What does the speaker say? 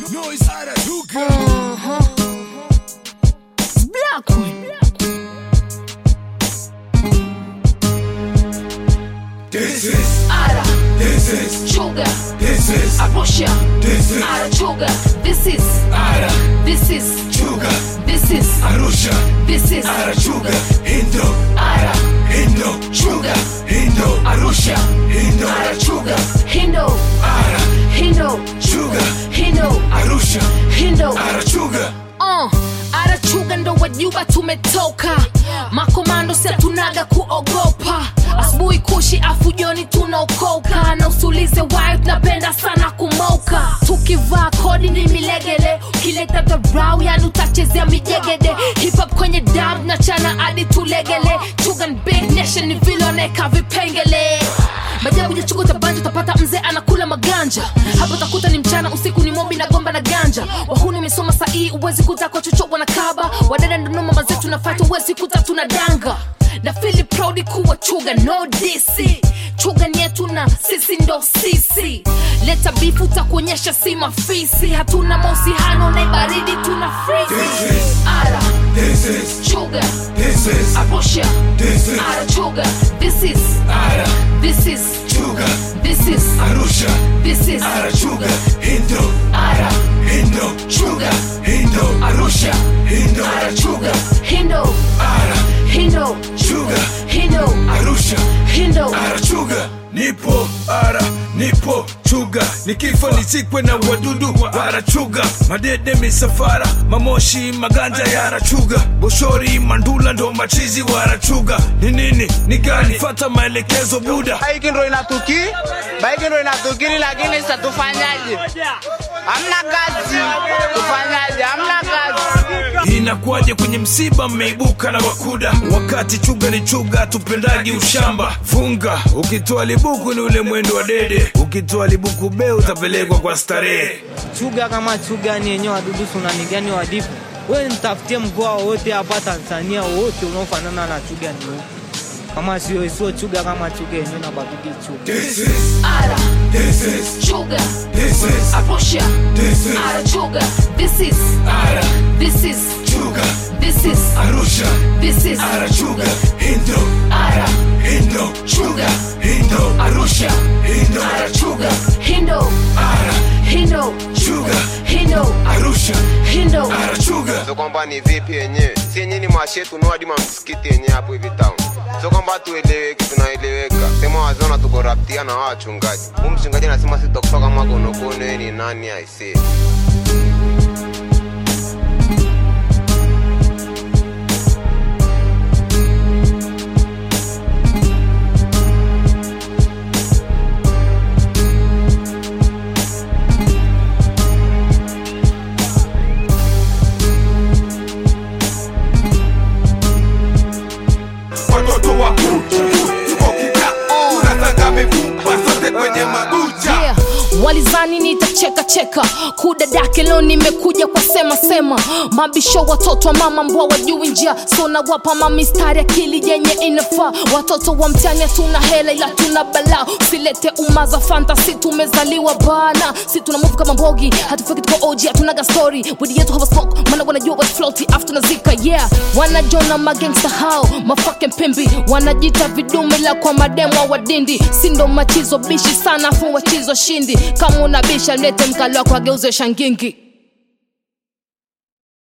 Noise arachuga. Uh-huh. It's Black one. This is, Ara, this is, Chuga, this is, Arusha, this is, Ara Chuga. This is, Ara, this is, Chuga, this is, Arusha, this is, Arachuga, Hindo, Ara, Hindo, Chuga, Hindo, Arusha, Hindo, Ara Chuga, Hindo, Ara, Hindo, Chuga, Hindo, Arusha, Hindo. Arachuga. Uh, arachuga ndo wajuba tumetoka makomando si hatunaga kuogopa asubuhi kushi afu joni tunaokoka na usulize wayo tunapenda sana kumoka tukivaa kodi ni milegele ukileta dharau yani utachezea mijegede hip-hop kwenye dam na chana hadi tulegele chugan big nation ni viloneka vipengele majabu ya chugo tabanja utapata mzee anakula maganja hapo utakuta ni mchana usiku ni mobi na gomba na ganja wahuni mesoma sahii uwezi kuta kwa chocho wanakaba wadada ndo mama zetu na fight uwezi kuta tuna danga na fili proud kuwa chuga no dc chuga ni yetu na sisi ndo sisi leta bifu takuonyesha si mafisi hatuna mausihano na baridi tuna This frisi is, ara this is, chuga this is, arusha this is, ara chuga this is Ara, this is Chuga, this is Arusha, this is Arachuga, Hindo, ara Hindo, chuga Hindo, arusha Hindo, ara chuga hindo Ara, hindo Chuga, hindo Arusha, hindo Arachuga. Nipo ara, nipo chuga, nikifa nisikwe na wadudu wa arachuga, madede misafara, mamoshi maganja ya arachuga, boshori mandula ndo machizi wa arachuga. Ni nini ni gani? Fata maelekezo buda. Baiki ndo inatuki, baiki ndo inatukiri, lakini sasa tufanyaje? Hamna kazi, tufanyaje? Hamna kazi. Inakuwaje kwenye msiba mmeibuka na wakuda, wakati chuga ni chuga, tupendagi ushamba. Funga ukitoa libuku ni ule mwendo wa dede, ukitoa libuku be utapelekwa kwa starehe. chuga kama chuga ni yenyewe wadudu sunani gani wadifu we nitafutie mkoa wowote hapa tanzania wote unaofanana na chuga ni upi kama sio sio chuga kama chuga yenyewe nabakiki chuga This is, ara this is, chuga this is, arusha this is, ara chuga this is ara, this is chuga, this is Arusha, this is arachuga, Hindo, ara Hindo, chuga Hindo, arusha Hindo, ara chuga hindo ara, hindo chuga, hindo Arusha, hindo arachuga. so kwamba ni vipi yenyewe si yenyewe ni mwashetu nuadima msikiti yenyewe hapo hivi town so kwamba tueleweki tunaeleweka sema wazona tuko raptia na hawa wachungaji huu mchungaji anasema sitokufa kama konokono yeye ni nani aisee Watoto wa kucha, tuko kita, tunataka mifupa zote kwenye mabucha. yeah. walizani nitacheka cheka kudadake leo nimekuja kwa sema sema mabisho watoto wa mama mbwa wajui njia so nawapa mamistari akili yenye inafaa watoto wa mtani hatuna hela ila tuna balaa usilete umaza fantasi tumezaliwa bana si tuna move kama mbogi hatufiki tuko oji hatunaga story widi yetu hawa smoke mana wanajua what's floaty afu tunazika yeah wanajona magangsta hao mafucking pimbi wanajita vidumila kwa mademo wa dindi sindo machizo bishi sana afu wachizo shindi kama unabisha lete mkalo wako ageuze shangingi